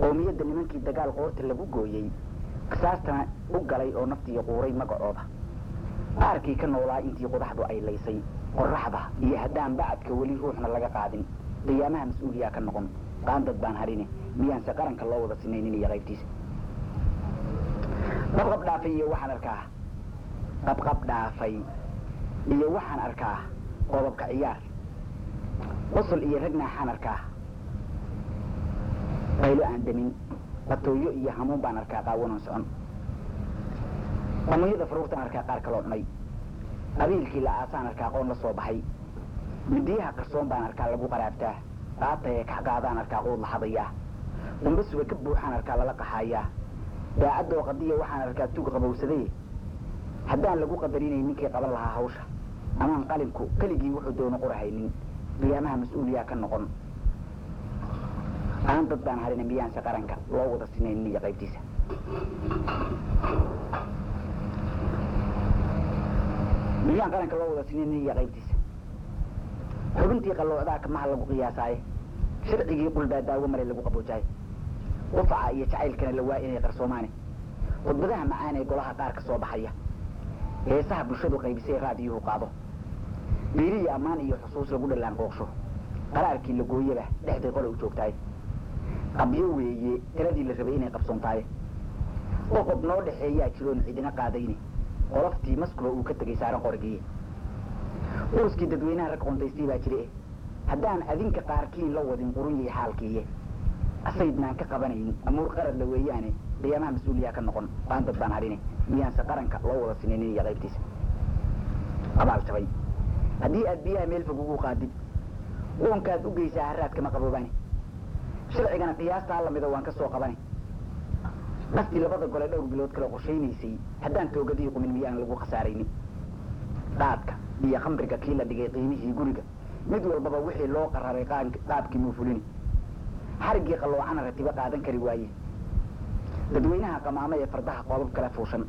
qoomiyadda nimankii dagaal qoorta lagu gooyey qisaastana u galay oo naftiiyo quuray magacooda qaarkii ka noolaa intii qodaxdu ay laysay qoraxda iyo haddaan bacadka weli ruuxna laga qaadin qiyaamaha mas-uuliyaa ka noqon qaandad baan hadhine miyaanse qaranka loo wada sinaynin iyo qaybtiisa qabqab dhaafay iyo waxaan arkaa qabqab dhaafay iyo waxaan arkaa qodobka ciyaar qosol iyo rag naaxaan arkaa qaylo aan demin batooyo iyo hamuun baan arkaa qaawanan socon dhamunyada faruurtaan arkaa qaar kaloo cunay qabiilkii la aasaan arkaa qoon la soo baxay midiyaha qarsoon baan arkaa lagu qaraabtaa qaataye kaxgaadaan arkaa quud la hadayaa dambasuba ka buuxaan arkaa lala qaxaayaa daacadoo qadiya waxaan arkaa tug qabowsaday haddaan lagu qadarinay ninkii qaban lahaa hawsha amaan qalinku keligii wuxuu doono qorahaynin qiyaamaha mas-uuliyaa ka noqon aan dad baan harina miyaanse qaranka loo wada sinaynin iyo qaybtiisa miyaan qaranka loo wada sinaynin iyo qaybtiisa xubintii qalloocdaa kamaha lagu qiyaasaaye sharcigii qulbaa daawo maray lagu qaboojaaye qufaca iyo jacaylkana la waa inay qarsoomaane khudbadaha macaan ee golaha qaar ka soo baxaya heesaha bulshadu qaybisay raadiyuhu qaado biiri iyo ammaan iyo xusuus lagu dhallaan qooqsho qaraarkii la gooyaba dhexday qole u joogtaaye qabyo weeye tiradii la rabay inay qabsoontaaye qoqob noo dhexeeyaa jiroon cidina qaadayne qoloftii maskulo uu ka tegay saaran qorigiiye uuskii dadweynaha rag qontaystii baa jire haddaan adinka qaarkiin la wadin qurunyay xaalkiiye asaydnaan ka qabanayn amuur qaradla weeyaane qiyaamaha mas-uuliyaa ka noqon baan dad baan hadhine miyaanse qaranka loo wada sinaynin iyo qaybtiisa abaal jabay haddii aad biyaha meel fog ugu qaadid uunkaad u geysaa haraad kama qaboobaane sharcigana qiyaastaa lamida waan ka soo qabane qastii labada gole dhowr bilood kale qorshaynaysay haddaan toogadii qumin miyaan lagu khasaaraynin dhaadka iyo khamriga kii la dhigay qiimihii guriga mid walbaba wixii loo qararay qaabkii muu fulini xariggii qalloocana ratibo qaadan kari waaye dadweynaha qamaamo ee fardaha qoobab kala fuushan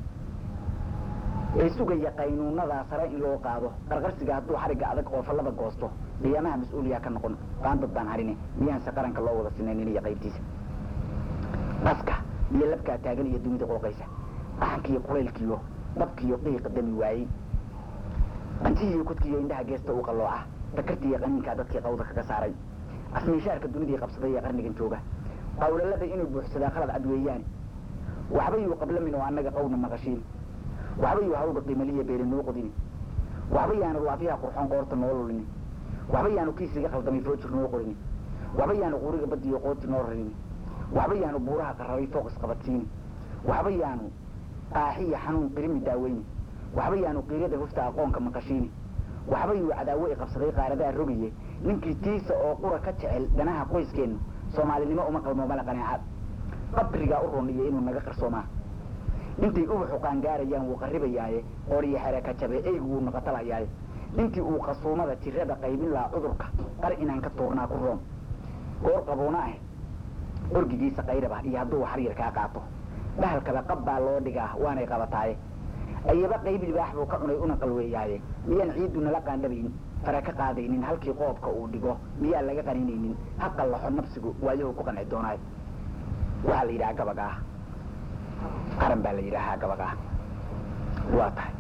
ee sugaya qaynuunadaa sare in loo qaado qarqarsiga hadduu xarigga adag oo fallada goosto qiyaamaha mas-uuliyaa ka noqon qaandad baan harine miyaanse qaranka loo wada sinaynin iyo qaybtiisa qaska iyo labkaa taagan iyo dunida qooqaysa dhaxankiiyo qulaylkiyo dabkiiyo qiiqa dami waayey qantihiiyo kudkiiyo indhaha geesta u qallooca dakartiiyo qaniinkaa dadkii qawda kaga saaray asmiishaarka dunidii qabsaday ee qarnigan jooga qawlalada inuu buuxsadaa qalad cad weeyaane waxbayuu qablamin oo annaga qawna maqashiin waxbayuu hawga qiimaliya beeli noo qodini waxba yaanu laafiyaha qurxoon qoorta noo lulini waxba yaanu kiisiga khaldamay foojir noo qorini waxba yaanu quriga badiyo qooti noo rarini waxba yaanu buuraha qararay fooq isqabadsiini waxba yaanu qaaxiya xanuun qirimi daaweyni waxba yaanu qiirada hufta aqoonka maqashiini waxba yuu cadaawo i qabsaday qaaradaa rogaye ninkii tiisa oo qura ka jecel danaha qoyskeennu soomaalinimo uma qalmo mala qanaacad qabrigaa u runiyo inuu naga qarsoomaa intay ubaxu qaangaarayaan wuu qarribayaaye qoriyo xereka jabe eygu wuu naqatalayaaye intii uu qasuumada jirada qaybin lahaa cudurka qar inaan ka tuurnaa ku roon goor qabuuna ah orgigiisa qayraba iyo hadduu xaryar kaa qaato dhahalkaba qab baa loo dhigaa waanay qabataaye ayaba qayb libaax buu ka cunay una qalweeyaaye miyaan ciiddu nala qaandhabayn fara ka qaadaynin halkii qoobka uu dhigo miyaan laga qaninaynin ha qallaxo nafsigu waayahu ku qanci doonaayo waxaa la yidhaha gabag ah qaran baa la yidhaahaa gabag ah waa tahay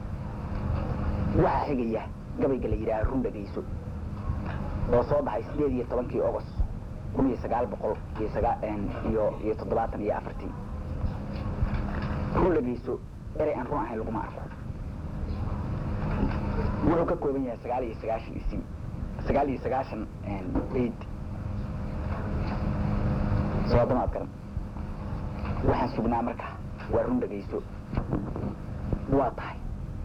waxaa xigaya gabayga la yidhaha run dhagayso oo soo baxay sideed iyo tobankii agost kun iyo sagaal boqol iyo sagaa iyo iyo toddobaatan iyo afartii run dhagayso erey aan run ahayn laguma arko wuxuu ka kooban yahay sagaal iyo sagaashan isi sagaal iyo sagaashan eid soodamaad garan waxaan sugnaa marka waa run dhagayso waa tahay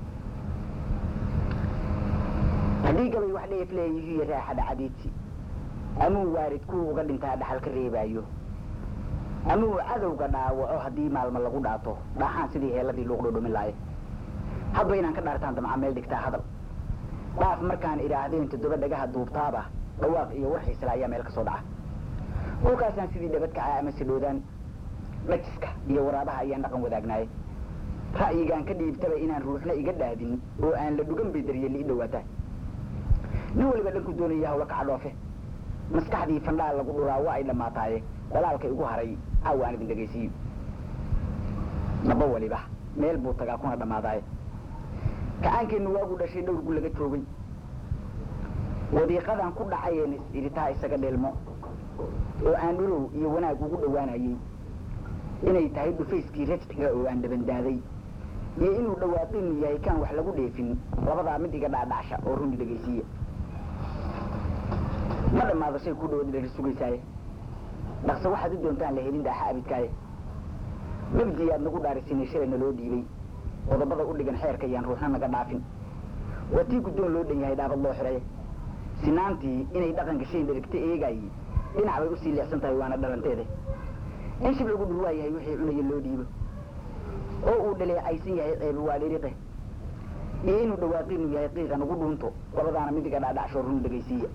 haddii gabay wax dheef leeyihiiyo raaxa dhacadiidsi amuu waarid kuwa uga dhintaa dhaxal ka reebaayo amuu cadowga dhaawaco haddii maalmo lagu dhaato dhaaxaan sidii heeladii luuqdho dhumin laaye hadba inaan ka dhaartaan damca meel dhigtaa hadal dhaaf markaan idhaahdeen toddoba dhagaha duubtaaba dhawaaq iyo warxiisla ayaa meel ka soo dhaca dhulkaasaan sidii dhabadkacaa ama sidhoodaan dhajiska iyo waraabaha ayaan dhaqan wadaagnaaye ra'yigaan ka dhiibtaba inaan ruuxna iga dhaadin oo aan la dhugan bay daryeeli i dhawaataa nin waliba dhanku doonaya hawla kaca dhoofe maskaxdii fandhaal lagu dhuraa waa ay dhammaataaye walaalka igu haray caawa aan idin dhegaysiiyo naba waliba meel buu tagaa kuna dhammaadaaye kacaankeennu waagu dhashay dhowrgu laga joogay wadiiqadan ku dhacayeen is-iritaa isaga dheelmo oo aan dhulow iyo wanaag ugu dhowaanayey inay tahay dhufayskii rajciga oo aan dhabandaaday iyo inuu dhawaaqinu yahay kaan wax lagu dheefin labadaa mid iga dhaadhacsha oo runi dhegaysiiya ma dhammaado shay ku dhawadi dhari sugaysaaye dhaqse waxaad u doontaan la helin dhaaxa abidkaaye mabdii aad nagu dhaarisinay shalayna loo dhiibay qodobada u dhigan xeerka yaan ruuxna naga dhaafin waa tii guddoon loo dhan yahay dhaabad loo xidhay sinaantii inay dhaqanka shayn dherigta eegaaye dhinac bay usii leexsan tahay waana dhalanteede in shibcigu dhurwaa yahay wixii cunaya loo dhiibo oo uu dhaleecaysan yahay ceebi waa dhiriqe iyo inuu dhawaaqinu yahay qiiqa nagu dhuunto labadaana midiga dhaadhacsho run dhegaysiiya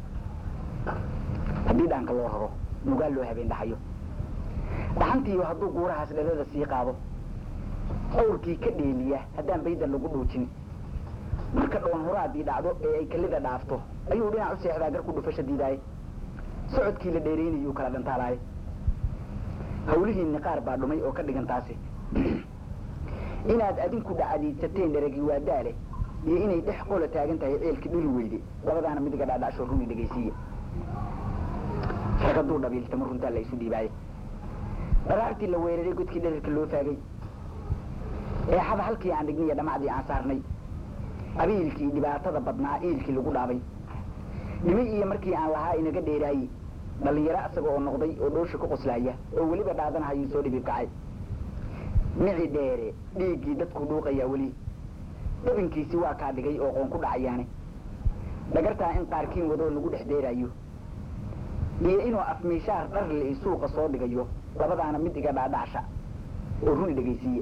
haddii dhaanka loo raro nugaa loo habeen dhaxayo dhaxantiiyo hadduu guurahaas dhalada sii qaado qawrkii ka dheeliya haddaan baydan lagu dhuujin marka dhoon horaadii dhacdo ee ay kalida dhaafto ayuu dhinac u seexdaa gar ku dhufasha diidaaye socodkii la dheeraynayuu kala dhantaalaaye hawlihiinni qaar baa dhumay oo ka dhigan taasi inaad adinku dhacadiidsateen dheragi waa daale iyo inay dhex qola taagan tahay ceelkii dhuli weyde labadaana midiga dhaadhacsho runi dhegaysiiya rag hadduu dhabiiltamo runtaa la isu dhiibaaye dharaartii la weeraray godkii dherarka loo faagay eexada halkii aan dhigniyo dhamacdii aan saarnay abiilkii dhibaatada badnaa iilkii lagu dhaabay dhimi iyo markii aan lahaa inaga dheeraaye dhallinyaro isaga oo noqday oo dhoosha ku qoslaaya oo weliba dhaadanahayuu soo dhibib kacay mici dheere dhiiggii dadku dhuuqayaa weli dabinkiisi waa kaa dhigay oo qoon ku dhacayaane dhagartaa in qaarkiin wadoo lagu dhex deeraayo iyo inuu afmiishaar dharli suuqa soo dhigayo labadaana mid iga dhaadhacsha oo runi dhegaysiiye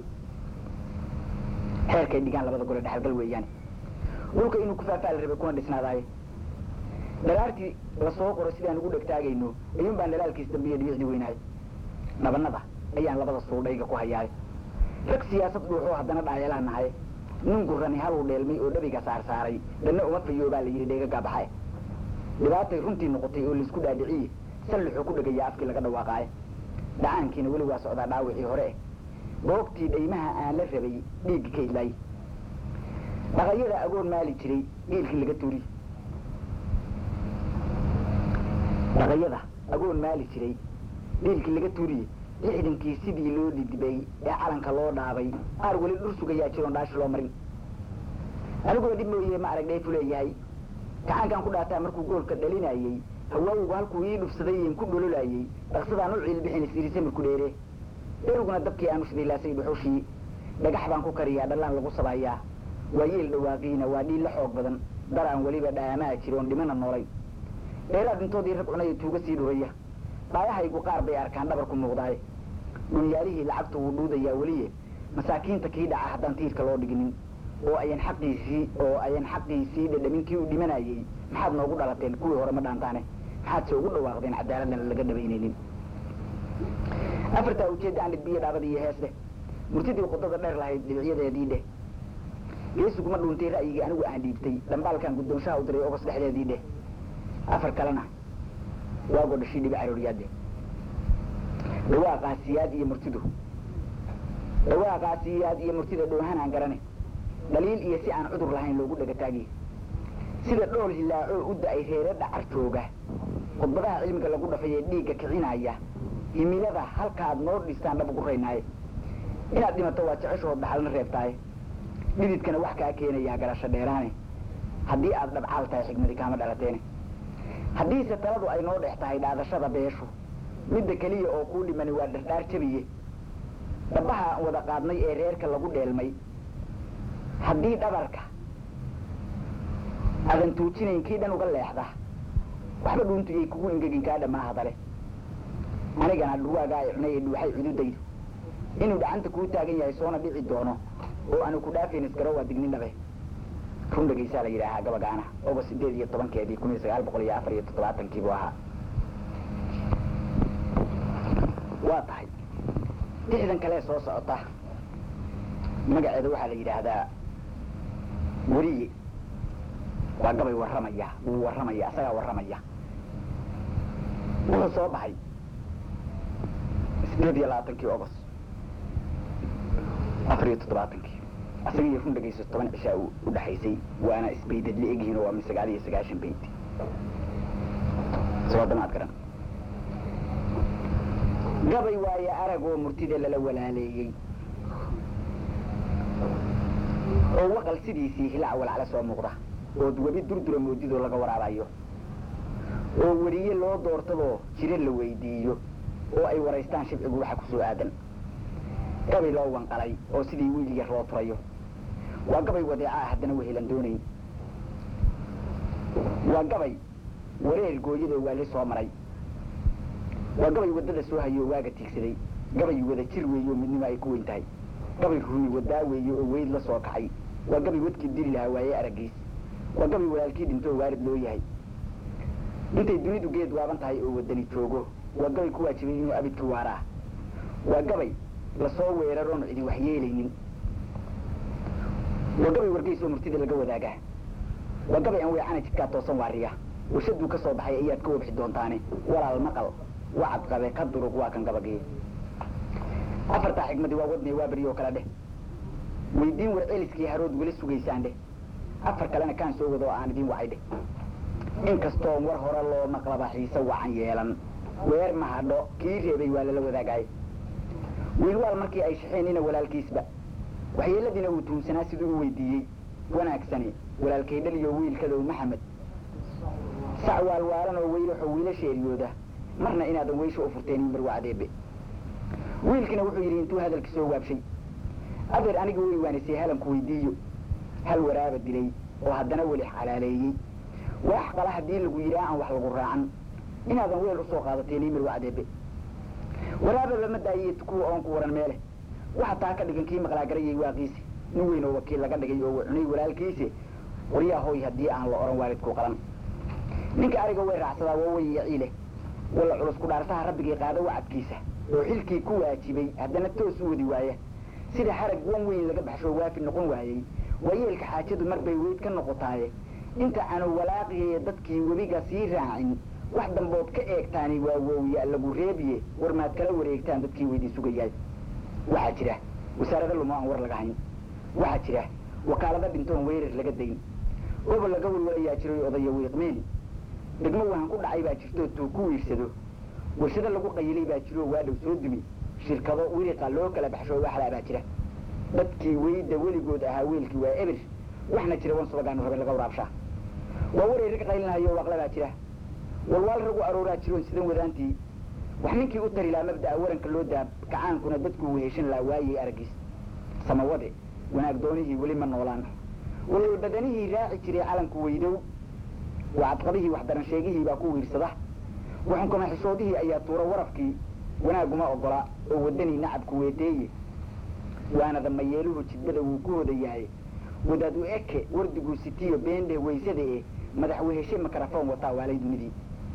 xeerkay dhigaan labada gole dhexalgal weeyaane dhulka inuu ku faafaali rabay kuna dhisnaadaaye dhalaartii lasoo qoro sidaan ugu dhegtaagayno ayuun baan dhalaalkiis dambiyo dhibicdi weynahay dhabanada ayaan labada suudhayga ku hayaaye rag siyaasad dhuuxoo haddana dhaayalaan nahay nin gurani haluu dheelmay oo dhabiga saarsaaray dhanna uma fayoobaa la yidhi dheega gaabaxae dhibaatay runtii noqotay oo laisku dhaadhiciye sallixuu ku dhegayaa afkii laga dhawaaqaaye dhacaankiina weli waa socdaa dhaawicii hore eh goobtii dhaymaha aan la rabay dhiiggi ka idlaay dhaqayada agoon maali jiray dhiilkii laga tuuri dhaqayada agoon maali jiray dhiilkii laga tuuriye lixdankii sidii loo dhidibay ee calanka loo dhaabay aar weli dhur sugayaa jiroon dhaashi loo marin anigoo dhib mooye ma arag dheefu leeyahay gacaankaan ku dhaataa markuu goolka dhalinayey hawaawigu halkuu ii dhufsaday ku dhololayey dhaqsadaan u ciilbixin isirisamirku dheere dheriguna dabkii aanu shidilaasay dhuxushii dhagax baan ku kariyaa dhallaan lagu sabayaa waa yeel dhawaaqiina waa dhiil la xoog badan daraan weliba dhaamaa jiroon dhimana noolay dheeraad intoodii rag cunaya tuuga sii dhuraya dhaayahaygu qaar bay arkaan dhabar ku muuqdaaye dhunyaalihii lacagtu wuu dhuudayaa weliye masaakiinta kii dhaca haddaan tiirka loo dhiginin oo ayan xaqiisii oo ayan xaqiisii dhadhamin kii u dhimanayey maxaad noogu dhalateen kuwii hore ma dhaantaane maxaad se ugu dhawaaqdeen cadaaladana laga dhabaynaynin afartaa ujeedda aan dhidbiyo dhaabada iyo hees dheh murtidii qodada dheer lahayd dhibicyadeedii dheh geesiguma dhuuntay ra'yigii anigu aan dhiibtay dhambaalkan guddoonshaha u diray ogos dhexdeedii dheh afar kalena waagoo dhashii dhibi carooriyaadde dhawaaqaasiyaad iyo murtidu dhawaaqaasiyaad iyo murtida dhoohan aan garane dhaliil iyo si aan cudur lahayn loogu dhagataagi sida dhool hilaacoo u da-ay reere dhacar jooga khudbadaha cilmiga lagu dhafayee dhiigga kicinaya himilada halkaad noo dhistaan dhab ugu raynaaye inaad dhimato waa jeceshood dhaxalna reebtaaye dhididkana wax kaa keenayaa garasho dheeraane haddii aad dhabcaal tahay xigmadi kaama dhalateene haddiise taladu ay noo dhex tahay dhaadashada beeshu midda keliya oo kuu dhimani waa dhardhaar jabiye dhabaha aan wada qaadnay ee reerka lagu dheelmay haddii dhabarka adan tuujinayn kii dhan uga leexda waxba dhuuntu iyay kugu ingegin kaa dhammaa hadale anigana dhurwaagaa ay cunay ee dhuuxay cududaydu inuu dhacanta kuu taagan yahay soona dhici doono oo aanu ku dhaafayn isgaro waa dignin dhabe run dhegaysaa la yidhaahaa gabagaana ogo sideed iyo tobankeedii kun iyo sagaal boqol iyo afar iyo toddobaatankii buu ahaa waa tahay dixdan kale soo socota magaceeda waxaa la yidhaahdaa weriye waa gabay warramaya wuu warramaya asagaa warramaya wuxuu soo baxay sideed iyo labaatankii ogos afar iyo toddobaatankii asaga iyo run dhegayso toban cishaa u dhexaysay waana isbaydad la egyihiin oo waa min sagaal iyo sagaashan bayd soo damaad garan gabay waaye arag oo murtida lala walaaleeyey oo waqal sidiisii hilac walacla soo muuqda ood webi durdura moodidoo laga waraabayo oo weriye loo doortadoo jiro la weydiiyo oo ay waraystaan shibcigu waxa ku soo aadan gabay loo wanqalay oo sidii wiil yar loo turayo waa gabay wadeeca ah haddana wehelan doonayn waa gabay wareer gooyadoo waali soo maray waa gabay waddada soo hayo oo waaga tiigsaday gabay wada jir weeye oo midnimo ay ku weyn tahay gabay ruuy wadaa weeye oo weyd la soo kacay waa gabay wadkii dili lahaa waaye araggiis waa gabay walaalkii dhinto oo waarid loo yahay intay dunidu geed waaban tahay oo wadani joogo waa gabay ku waajibay inuu abidka waaraa waa gabay lasoo weeraroon cidi waxyeelaynin waa gabay wargeys oo murtida laga wadaagaa waa gabay aan weecana jidkaa toosan waariya warshaduu ka soo baxay ayaad ka wabxi doontaane walaal maqal wacad qabe ka durug waa kan gabagii afartaa xigmadii waa wadnay waa beriyo kale dheh weydiin war celiskii harood weli sugaysaan dheh afar kalena kaan soo wado oo aan idiin wacay dheh inkastoon war hore loo maqlaba xiise wacan yeelan weer mahadho kii reebay waa lala wadaagay wiilwaal markii ay shaxeenina walaalkiisba waxyeeladiina uu tuunsanaa siduu u weydiiyey wanaagsani walaalkay dhaliyo wiilkadow maxamed sac waalwaalan oo weylaxoo wiilasha eryooda marna inaadan weysha u furteen marwacdeebe wiilkina wuxuu yidhi intuu hadalka soo waabshay adeer aniga wey waanisee halanku weydiiyo hal waraaba dilay oo haddana weli xalaaleeyey wax qala haddii lagu yidhaa aan wax lagu raacan inaadan weel usoo qaadateen marwacdeebe waraababa ma daayiye kuwa oon ku waran meele waxa taa ka dhigan kii maqlaagarayay waaqiisi nin weyn oo wakiil laga dhigay oo cunay walaalkiisi qoryaa hooy haddii aan la oran waalidku qalan ninka ariga way raacsadaa waa way yaciile walla culus ku dhaartaha rabbigii qaada wacadkiisa oo xilkii ku waajibay haddana toos u wadi waaya sida harag wan weyn laga baxsho waafi noqon waayey waayeelka xaajadu mar bay weyd ka noqotaaye inta aanu walaaqiye dadkii webiga sii raacin wax dambood ka eegtaani waa wowya lagu reebiye war maad kala wareegtaan dadkii weydii sugayaay waxaa jira wasaarada lumo aan war laga hayn waxaa jira wakaalada dhintoon weerar laga dayn gobol laga walwalayaa jiray odaya wiiqmeeni degmo wahan ku dhacay baa jirto tuu ku wiirsado warshado lagu qayilay baa jiro waa dhow soo dumi shirkado wiriqa loo kala baxsho waxlaa baa jira dadkii weyda weligood ahaa weelkii waa eber waxna jira wan subagaanu rabe laga waraabshaa waa waray rag qaylinhayo waaqla baa jira walwaal ragu arooraa jiroon sidan wadaantii wax ninkii u tari lahaa mabda'a waranka loo daab kacaankuna dadkuu weheshan lahaa waayey araggiis samawade wanaag doonihii weli ma noolaan walwal badanihii raaci jiray calanku weydow wacadqabihii waxdaran sheegihii baa ku wiirsada waxunkama xishoodihii ayaa tuura warafkii wanaaguma ogola oo wadanii nacabku weeteeye waanada mayeeluhu jidbada wuu ku hoda yahay wadaad u eke wardiguu sitiyo beendhe waysada e madax weheshe makarafon wataa waalay dunidii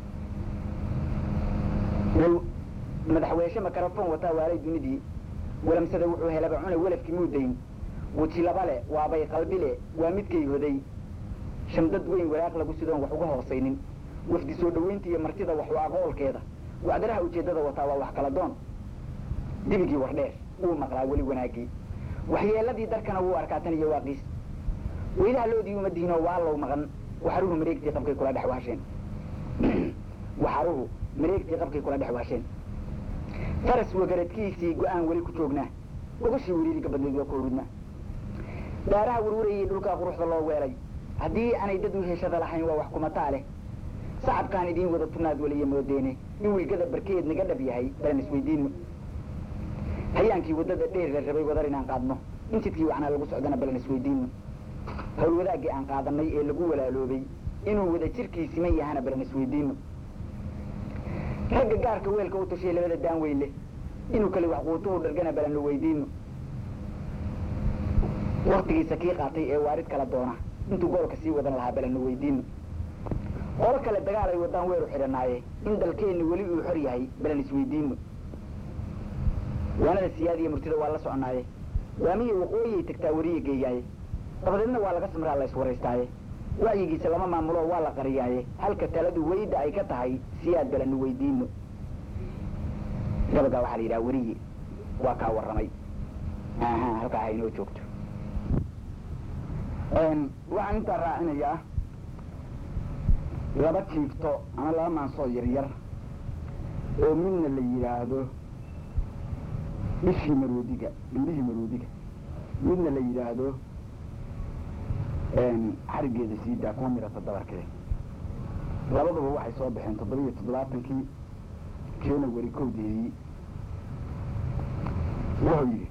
madax weheshe makarafon wataa waalay dunidii walamsada wuxuu helaba cuna welafkii muudayn weji labale waabay qalbile waa midkay hoday shamdad weyn waraaq lagu sidoon wax uga hoosaynin wafdi soo dhaweynta iyo martida waxu aqoolkeeda wacdaraha ujeeddada wataa waa wax kala doon dibigii wardheer wuu maqlaa weli wanaagii waxyeeladii darkana wuu arkaa tan iyo waaqiis weylaha loodii uma dihinoo waalow maqan waxaruhu mareegtii qabkay kula dhex waasheen waxaruhu mareegtii qabkay kula dhex waasheen faras wagaradkiisii go-aan weli ku joognaa gogashii weriiriga badnayd waa ku hurudnaa dhaaraha warwarayay dhulkaa quruxda loo weelay haddii aanay dad u heshada lahayn waa wax kumataa leh sacabkaan idiin wada tunaad weliya moodeene in wilgada barkeed naga dhab yahay balan isweydiinno hayaankii waddada dheer la rabay wadar inaan qaadno in jidkii wacnaa lagu socdana balan isweydiinno howlwadaaggii aan qaadanay ee lagu walaaloobay inuu wada jirkii siman yahana balan isweydiinno ragga gaarka weelka u tashay labada daan weyn leh inuu kale waxquutuhu dhargana balan la weydiinno waktigiisa kii qaatay ee waarid kala doona intuu goolka sii wadan lahaa balan la weydiinno qolo kale dagaal ay wadaan weeru xidhanaaye in dalkeenni weli uu xor yahay balan isweydiinno waanada siyaadiya murtida waa la soconaaye waamiya waqooyiyay tagtaa weriya geeyaaye dabadeedna waa laga samraa la iswaraystaaye wacyigiisa lama maamulo waa la qariyaaye halka taladu weyda ay ka tahay siyaad balanu weydiino gabagaa waxaa la yidhaha weriye waa kaa warramay aha halkaa ha inoo joogto waxaan intaa raacinayaa laba jiifto ama laba maansoo yaryar oo midna la yidhaahdo ishii maroodiga indhihii maroodiga midna la yidhaahdo xarigeeda siidaa kuma mirata dabarkee labaduba waxay soo baxeen toddoba iyo toddobaatankii january kowdeedii wuxuu yidhi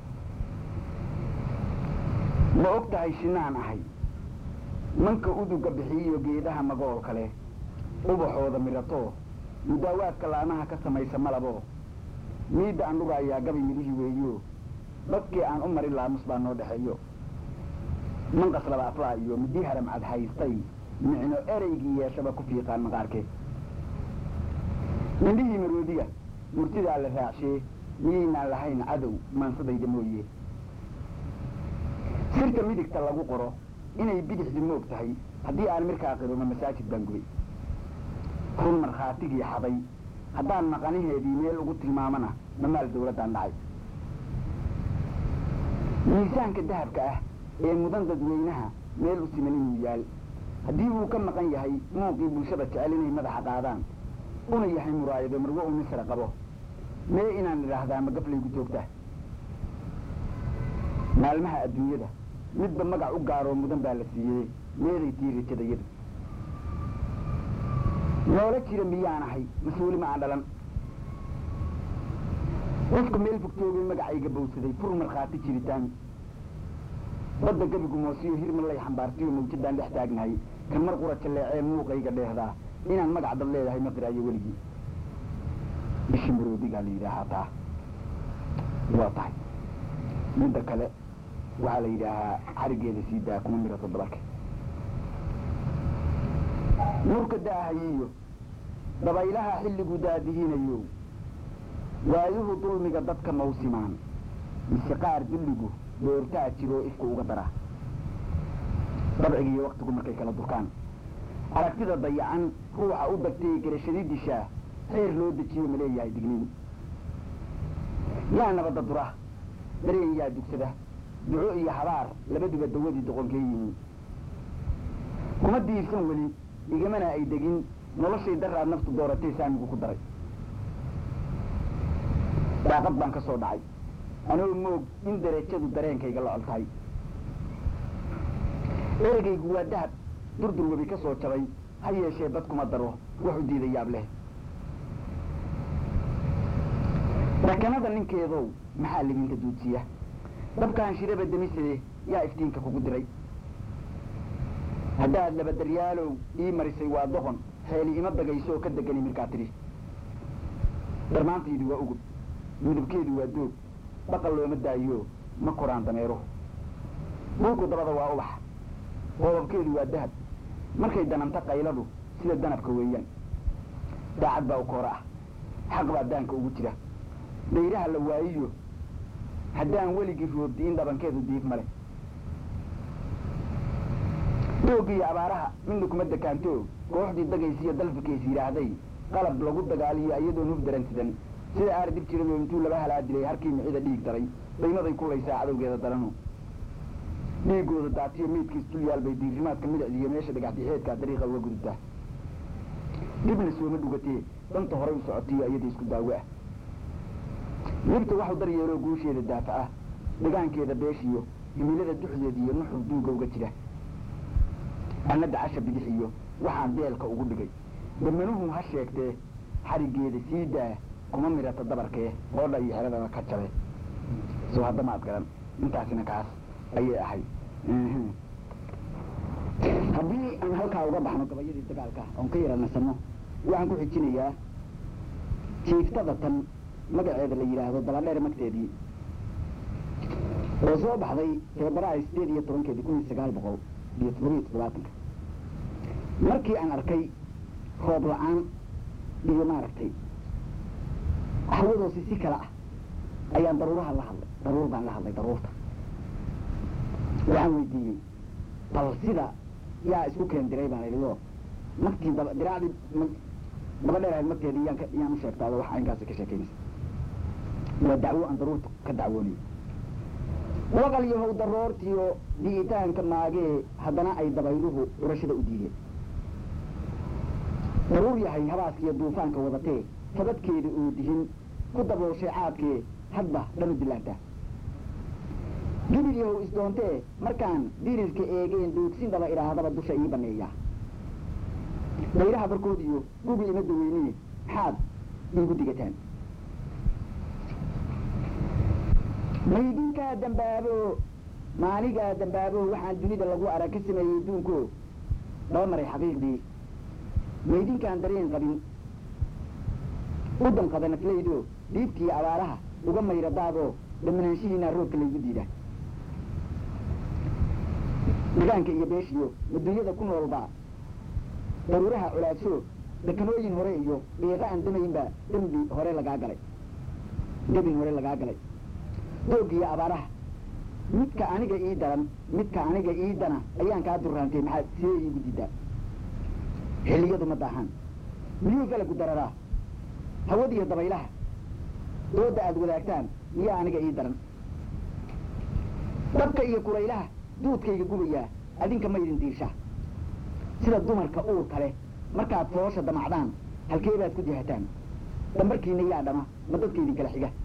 ma og tahay shinaan ahay manka uduga bixiyiyo geedaha magool kale ubaxooda miratoo mudaawaadka laanaha ka samaysa malaboo miidda aan dhugaayaa gabi midihii weeyo dadkii aan u marin laamus baa noo dhexeeyo manqas laba aflaa iyo midii haramcad haystay micno ereygii yeeshaba ku fiiqaan maqaarkee indhihii maroodiga murtidaa la raacshee miyaynaan lahayn cadow maansadayda mooye sirta midigta lagu qoro inay bidixdi moog tahay haddii aan mirkaa qirino masaajid baan gubay run markhaatigii xaday haddaan maqanaheedii meel ugu tilmaamana mamaal dawladdaan dhacay miisaanka dahabka ah ee mudan dadweynaha meel u siman inuu yaal haddii uu ka maqan yahay muuqii bulshada jecel inay madaxa qaadaan una yahay muraayado marwo u misra qabo mee inaan idhaahdaa ma gaflaygu joogtaa maalmaha adduunyada midba magac u gaaroo mudan baa la siiyey meeday tii rajadayadu noola jira miyaan ahay mas-uuli ma aan dhalan qofka meel fogtoogay magacayga bowsaday fur markhaati jiritaan badda gabigu moosiyo hirmalay xambaartiyo mawjadaan dhex taagnahay kan mar qura jalleecee muuqayga dheehdaa inaan magac dad leedahay ma qiraayo weligii bishi maroodigaa la yidhaahaa taa waa tahay midda kale waxaa la yidhaahaa xarigeeda sii daa kuma mirato dabarka nurka daahayiyo dabaylaha xilligu daadihiinayo waayuhu dulmiga dadka mawsimaan mise qaar dulligu doortaa jiroo ifku uga dara dabcigiiyo waktigu markay kala durkaan aragtida dayacan ruuxa u dagtay garashadii dishaa xeer loo dejiyo ma leeyahay digniin yaa nabadda dura dareen yaa dugsada duco iyo habaar labaduba dawadii doqonkee yihiin kuma diirsan weli igamana ay degin noloshay daraad naftu dooratay saamigu ku daray daaqad baan ka soo dhacay anoo moog in darajadu dareenkayga la col tahay ereygaygu waa dahab durdur webi ka soo jabay ha yeeshee bad kuma daro wax u diida yaab leh rakanada ninkeedow maxaa libinka duudsiya dabkaan shiraba demisade yaa iftiinka kugu diray haddaad labadaryaalow ii marisay waa doqon xeeli ima dagayso oo ka degani markaa tidhi darmaantaydu waa ugub midabkeedu waa doog baqal looma daayo ma koraan dameeruhu buugu dabada waa ubax qoobabkeedu waa dahab markay dananta qayladu sida danabka weeyaan daacad baa u koora ah xaq baa daanka ugu jira dayraha la waayiyo haddaan weligii roobdi'in dhabankeedu diif male doogiiyo abaaraha midna kuma dekaanto kooxdii dagaysiiyo dalfikaysi yidhaahday qalab lagu dagaaliyo iyadoon huf daransidan sida aar dib jirado intuu laba halaa dilay harkii micida dhiig daray daymaday kulaysaa cadowgeeda daranu dhiigooda daatiyo meydkiis dul yaal bay diirimaadka midicdiiyo meesha dhagaxdixeedkaa dariiqa uga gudubtaa dhibna sooma dhugatee danta horay u socotiyo iyada isku daawo ah libta waxu daryeeloo guusheeda daafa ah dhigaankeeda beeshiyo himilada duxdeed iyo nuxur duuga uga jira anna dacasha bidix iyo waxaan deelka ugu dhigay damanuhu ha sheegtee xarigeeda sii daa kuma midhata dabarkee oodha iyo xeradaba ka jabe soo hadda maad garan intaasina kaas ayay ahayd haddii aan halkaa uga baxno gabayadii dagaalka oon ka yara nasano waxaan ku xijinayaa jiiftada tan magaceeda la yidhaahdo daladheer magteedii oo soo baxday feebaraari sideed iyo tobankeedii kun iyo sagaal boqol iyo toddoba iyo toddobaatanka markii aan arkay roob la-aan iyo maaragtay hawadoosi si kale ah ayaan daruuraha la hadlay daruur baan la hadlay daruurta waxaan weydiiyey bal sida yaa isku keen diray baan idhi oo markii daba diraacdii daba dheer ahayd magteedii yaan ka yaan u sheegtaado wax aynkaasi ka sheekeynaysa waa dacwo aan daruurta ka dacwoonayo waqal yahow daroortiyo di'itaanka maagee haddana ay dabayluhu curashada u diideen daruur yahay habaaskiyo duufaanka wadatee sabadkeeda uu dihin ku dabooshay caadkee hadba dhanu dilaantaa gibil yahow isdoontee markaan dirilka eegeen duugsin dhaba idhaahdaba dusha ii banneeyaa dayraha barkood iyo gubi ima daweyniye maxaad iigu digataan maydinkaa dambaabo maaligaa dambaabo waxaan dunida lagu arag ka sameeyey duunko dhaba maray xaqiiqdii maydinkaan dareen qabin u danqada naflaydo dhiibtii abaaraha uga mayra daadoo dhammanaanshihiinaa roobka laygu diida degaanka iyo beeshiyo adduunyada ku noolbaa daruuraha colaadsho dekanooyin hore iyo dhiiqa aan damaynbaa dembi hore lagaa galay debin hore lagaa galay doogiyo abaaraha midka aniga ii daran midka aniga ii dana ayaan kaa durraantay maxaad sidee iigu diidaa xilliyadu ma daahaan miyuu galagu dararaa hawadiyo dabaylaha dooda aad wadaagtaan miyaa aniga ii daran dabka iyo kuraylaha duudkayga gubayaa adinka maydin diirsha sida dumarka uur kale markaad foosha damacdaan halkee baad ku jihataan dambarkiina yaa dhama ma dadka idin kala xiga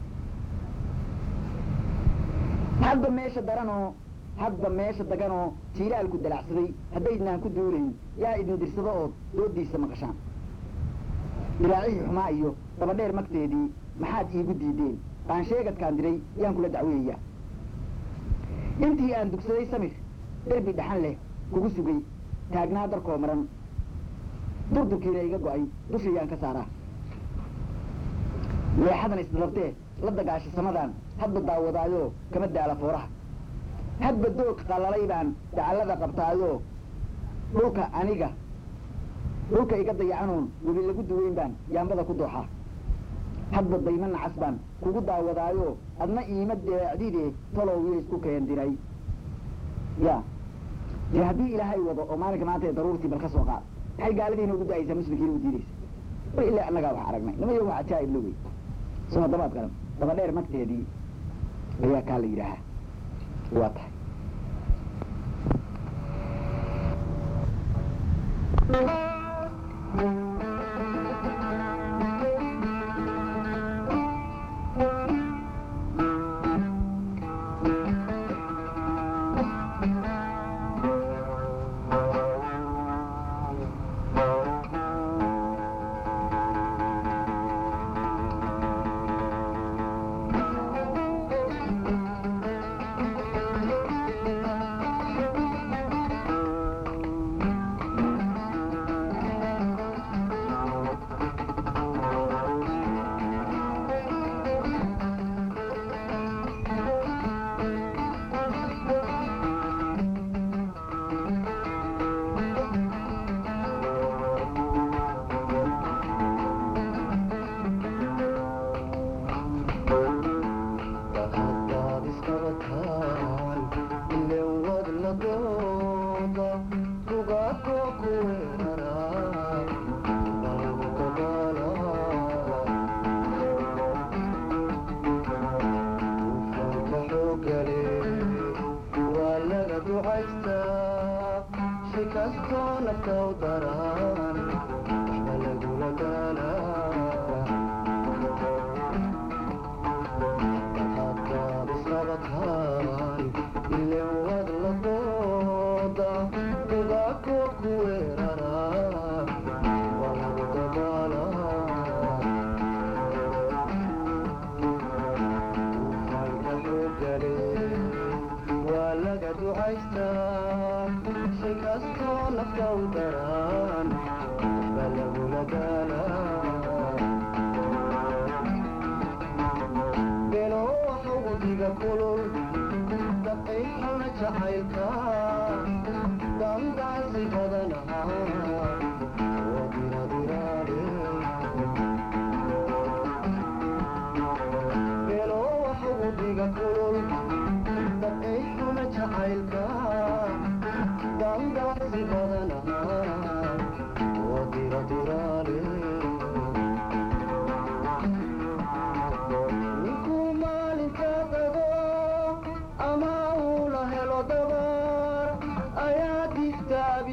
hadba meesha daranoo hadba meesha daganoo jiilaalku dalacsaday haddaydnaan ku duulayn yaa idin dirsado ood doodiisa maqashaan diraacihii xumaa iyo dabadheer magteedii maxaad iigu diideen baan sheegadkaan diray yaan kula dacweeyaa intii aan dugsaday samir derbi dhaxan leh kugu sugay taagnaa darkoo maran durdurkiina iga go'ay dushayaan ka saaraa leexadan isdalabtee la dagaasha samadan hadba daawadaayo kama daala fooraha hadba doog qalalay baan dacallada qabtaayo dhulka aniga dhulka iga dayacanoon webi lagu duweyn baan yaambada ku dooxaa hadba dayma nacas baan kugu daawadaayo adna iima deecdide talow iyo isku keen diray ya dee haddii ilaahay wado oo maalinka maanta ee daruurtii bal ka soo qaad maxay gaaladiina ugu da'aysaa muslimkiina u diidaysa war ilaa annagaa wax aragnay nimayo wax ajaa'ib lowey soo dabaad garan daba dheer magteedii ayaa kaa la yidhaahaa waa tahay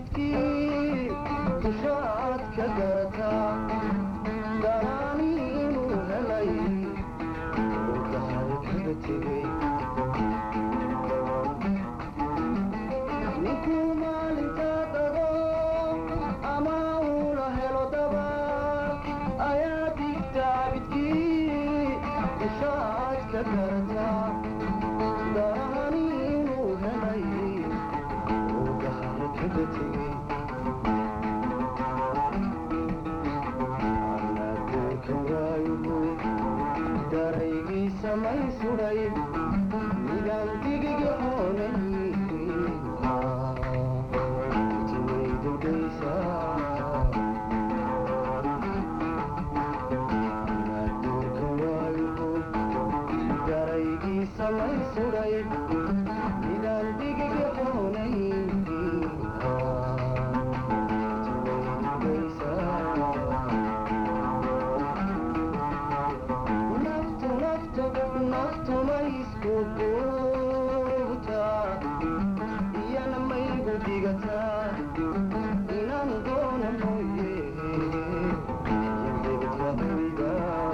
abidkii dushaad ka garataa daraani inuu helay dhulkahay kaga tegey ninkuu maalintaa dago ama uula helo daba ayaa digta abidkii dushaad ka garataa daraani inuu helay dhulkahay kaga tegey anaadulka waayuhu daraygiisa may sudhay midaan digiga hoonay timay dudhaysaa anaadulka waayuhu daraygiisa may sudhay midaan digiga hoonay timay dudhaysaa naftu naftu naftu ma isku guurtaa iyana maygu digataa inaan doona mooye yandegdahayga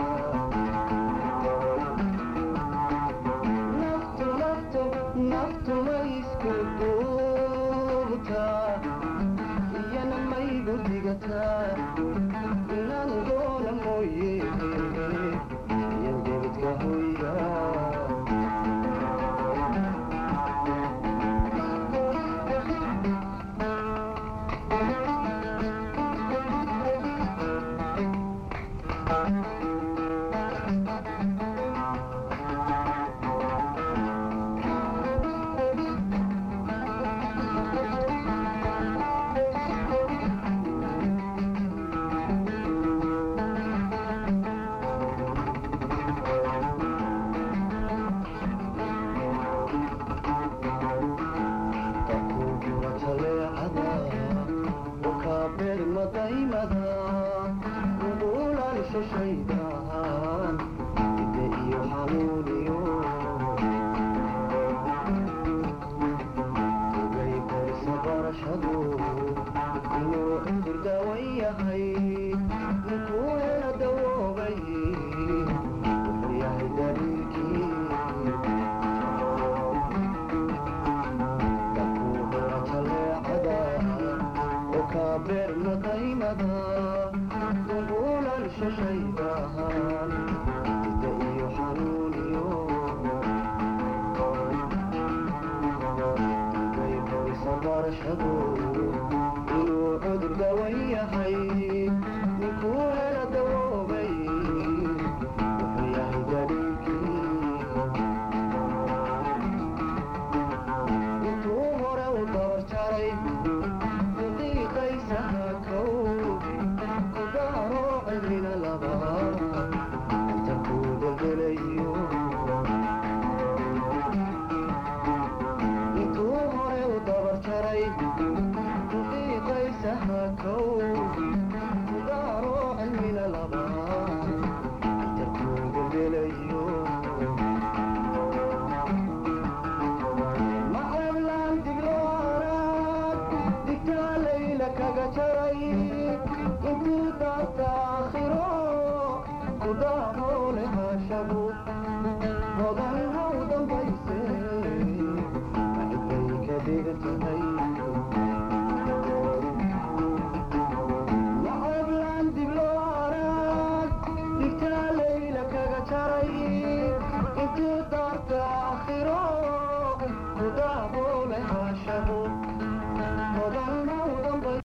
naftu naftu naftu ma isku guurtaa iyana maygu digataa inaan doona mooye yandegdka hoyga takuubiwa taleecada ukaabeermadaymada uguulaalisho shaydaan ide iyo xanuuniyo ogay korisa barashadu inuu cudur daawan yahay ninkuu hela dawoobay wuxuu yahay daliilkii dakuuhora taleecada oo kaabeermadaymada uguulaalisho shaydaan ida iyo xanuuniyo gay qoysa barashadu inuu cudur dawan yahay ninkuu hela dawoobay wuxuu yahay daliilkii intuu hore u dabar jaray diiqaysaha kow ku daaro cilmina laba inta kuu delgelayo intuu hore u dabar jaray diiqaysaha kow ku daaro cilmina laba inta kuu delgelayo macablaan digloaraad digtaa layla kaga jaray intuu daata aakhiro ku daaboole haashabu hodan haw dambayse maxbay ka dhigan tahay macablaan digloaraad digtaa layla kaga jaray intuu daata aakhiro ku daaboole haashabu